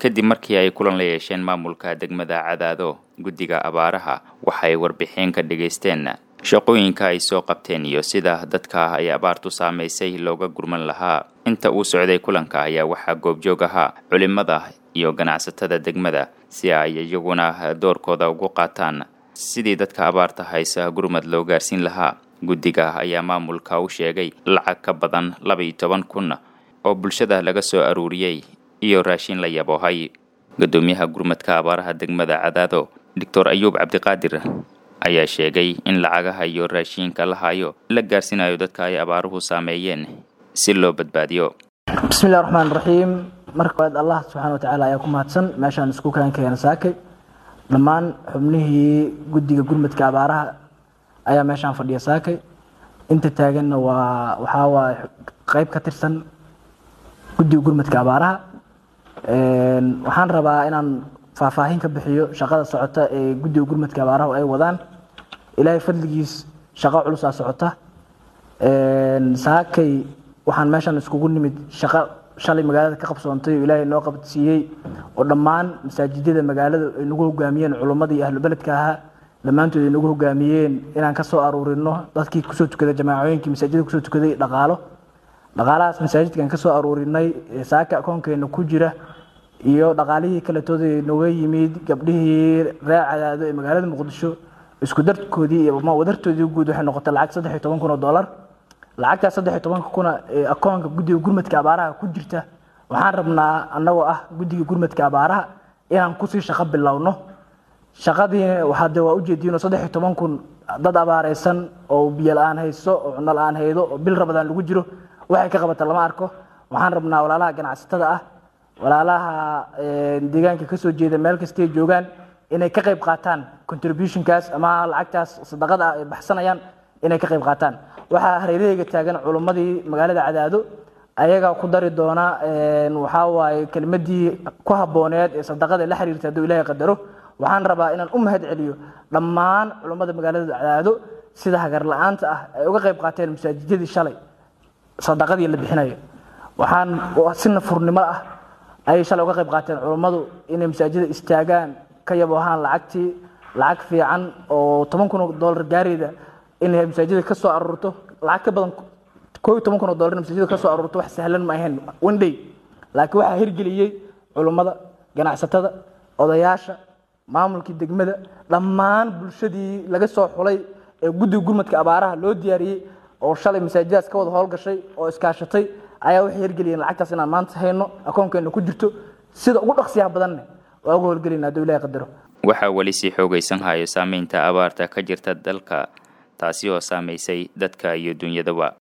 kadib markii ay kulan la yeesheen maamulka degmada cadaado guddiga abaaraha waxay warbixin ka dhegaysteen shaqooyinka ay soo qabteen iyo sida dadka ay abaartu saamaysay looga gurman lahaa inta uu socday kulanka ayaa waxaa goobjoog ahaa culimada iyo ganacsatada degmada si ay iyaguna doorkooda ugu qaataan sidii dadka abaarta haysa gurmad loo gaarsiin lahaa guddiga ayaa maamulka u sheegay lacag ka badan laba iyo toban kun oo bulshada laga soo aruuriyey iyo raashin la yaboohay guddoomiyaha gurmadka abaaraha degmada cadaado doctor ayuub cabdiqaadir ayaa sheegay in lacagaha iyo raashiinka la hayo la gaarsiinayo dadka ay abaaruhu saameeyeen si loo badbaadiyo bismillahi raxmaan raxiim marka waad allah subxaana watacaala ayaa ku mahadsan meeshaan isku kaan keena saakay dhammaan xubnihii guddiga gurmadka abaaraha ayaa meeshaan fadhiya saakay inta taaganna waa waxaa waaye qeyb ka tirsan guddiga gurmadka abaaraha waxaan rabaa inaan faahfaahin ka bixiyo shaqada socota ee guddiga gurmadka abaaraha ay wadaan ilaahay fadligiis shaqo culusaa socota saakay waxaan meeshan iskugu nimid shaqo shalay magaalada ka qabsoontay oo ilaahay noo qabadsiiyey oo dhammaan masaajidada magaalada ay nagu hogaamiyeen culummadii ahlu beledka ahaa dhammaantood ay nagu hogaamiyeen inaan kasoo aruurino dadkii kusoo tukaday jamaacooyinkii masaajidada kusoo tukaday dhaqaalo dhaqaalahaas masaajidkan kasoo aruurinay saaka akoonkeena ku jira iyo dhaqaalihii kaletooda nooga yimid gabdhihii reer cadaado ee magaalada muqdisho isku darkoodii iyo wadartoodii guud waxay noqotay lacag saddex iyo toban kun oo dollar lacagtaas saddex iyo tobanka kuna ee akoonka guddiga gurmadka abaaraha ku jirta waxaan rabnaa annagoo ah guddiga gurmadka abaaraha inaan kusii shaqo bilowno shaqadii waxaa de waa ujeediinoo saddex iyo toban kun dad abaareysan oo biyo la-aan hayso oo cunno la-aan haydo oo bil rabadaan lagu jiro waxay ka qabata lama arko waxaan rabnaa walaalaha ganacsatada ah walaalaha deegaanka kasoo jeeda meel kastay joogaan inay ka qayb qaataan contributionkaas ama lacagtaas sadaqada ah ay baxsanayaan inay ka qayb qaataan waxaa hareeraheyga taagan culummadii magaalada cadaado ayagaa ku dari doona waxaa waaye kelmadii ku habooneed ee sadaqada la xiriirta hadduu ilaahay qadaro waxaan rabaa inaan u mahad celiyo dhammaan culummada magaalada cadaado sida hagar la-aanta ah ay uga qayb qaateen masaajidadii shalay sadaqadii la bixinayo waxaan si nafurnimo ah ayay shalay uga qayb qaateen culummadu inay masaajida istaagaan ka yabo ahaan lacagtii lacag fiican oo toban kun oo dollar gaarayda inay masaajida ka soo aruurto lacag ka badan koo iyo toban kun oo dollar masaajida ka soo aruurto wax sahlan ma ahayn one day laakiin waxaa hirgeliyey culummada ganacsatada odayaasha maamulkii degmada dhammaan bulshadii laga soo xulay ee guddiga gurmadka abaaraha loo diyaariyey oo shalay masaajidaas ka wada howlgashay oo iskaashatay ayaa waxay hirgeliyeen lacagtaas inaan maanta hayno akoonkeena ku jirto sida ugu dhaqsiyaha badanne waa uga howlgelina hadduu ilahay qadaro waxaa weli sii xoogaysan hayo saameynta abaarta ka jirta dalka taasi oo saamaysay dadka iyo dunyadaba